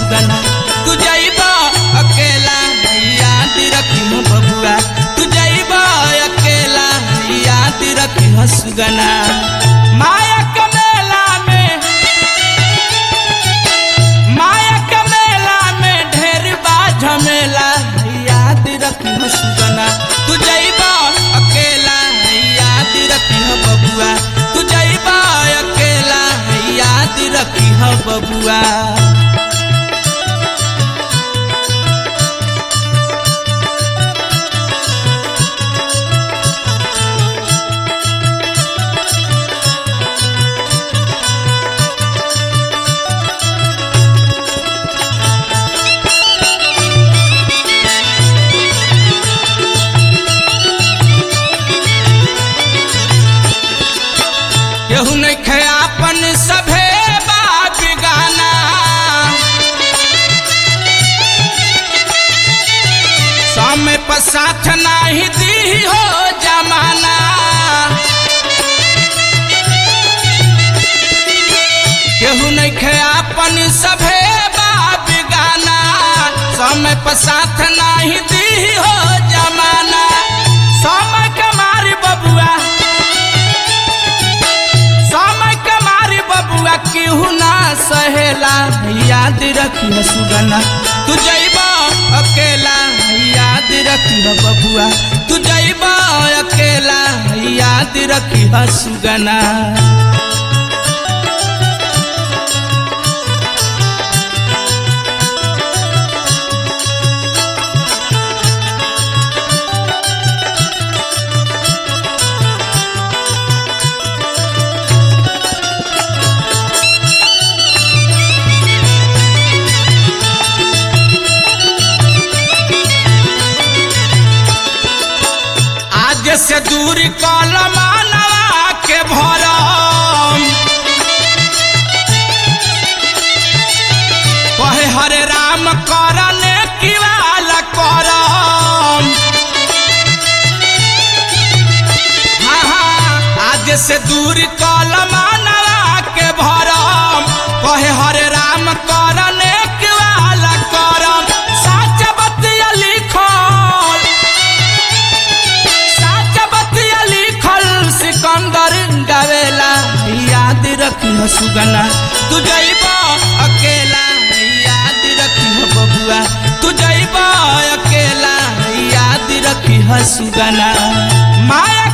सुगना तू जइबा अकेला याद रखी बबुआ तू जइबा अकेला याद रखी सुगना माया के मेला में माया के मेला में ढेर बा झमेला याद रखी सुगना तू जइबा अकेला याद रखी बबुआ तू जइबा अकेला याद रखी बबुआ केहू नहीं खे अपन सभे बाप गाना समय पर साथ नाही दी हो जमाना केहू नहीं खे अपन सभे बाप गाना समय पर साथ नाही दी हो जमाना समय के मारी बबुआ समय के मारी बबुआ केहू ना सहेला याद रखी सुगना तू जइबा अकेला याद रखी बबुआ तू जइबा अकेला याद रखी सुगना आज से दूर कलमानवा के भरम कहे हरे राम करने की वाला करम हाँ हाँ आज से दूर कलमानवा के भरम कहे हरे राम करने की वाला करम साच बतिया लिखल साच बतिया लिखल सिकंदर गावेला याद रखी सुगना तू जइबा अकेला याद रखी बबुआ तू जइबा अकेला याद रखी सुगना माया